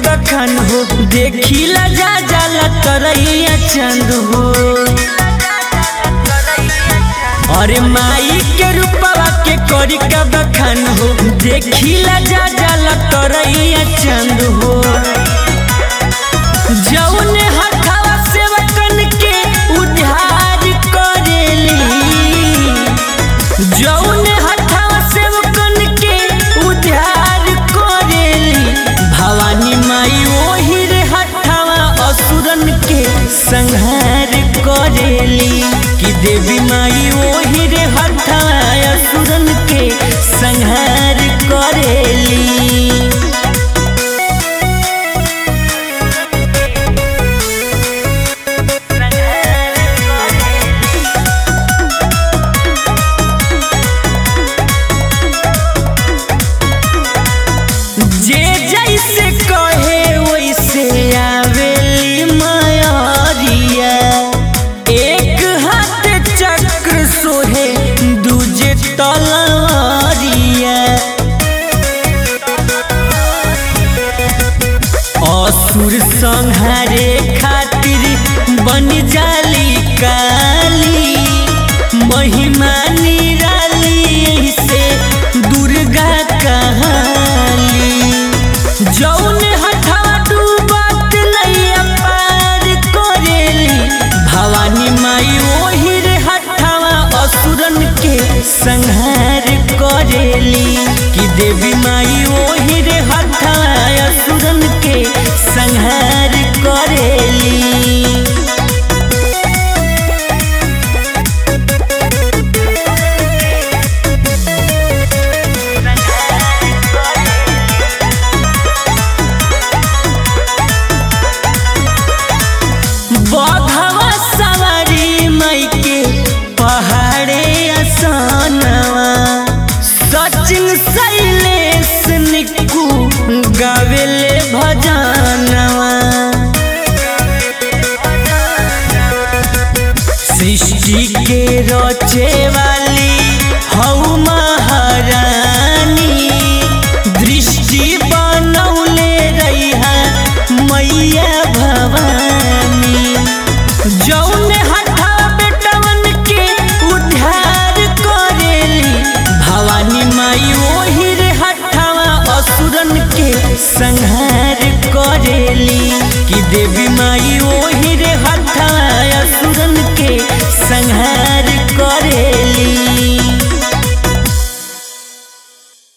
बखान हो देखिला जा जाला तरैया चंद हो अरे माई के रूपवा के करी का बखान हो देखिला जा जाला तरैया चंद हो जौने हथवा सेवकन के उद्धार करेली जौने हथवा सेवकन के उद्धार करेली भवानी माई ओही रे हथवा असुरन के संहार करेली कि देवी माई ओही रे हथवा असुरन के संहार करेली जे जैसे कहे वैसे आवेली मायरिया एक हाथ चक्र सोहे दूजे तलवारिया असुर संहारे खातिर बन जाली काली महिमा निराली से दुर्गा कहाली जौन हथवा डूबत नैया पार करेली भवानी माई ओही रे हथवा असुरन के संहार करेली कि देवी माई ओही रे हथवा असुरन के संहार करेली बघवा सवारी मई के पहाड़े असानवा सचिन शैलेश निक्कू गावेले भजनवा सृष्टि के रचे वाली हऊ महारानी दृष्टि बनौले रहा मैया भवानी जौने हथा बेटवन के उद्धार करेली भवानी माई ओही रे हथवा असुरन के संहार करे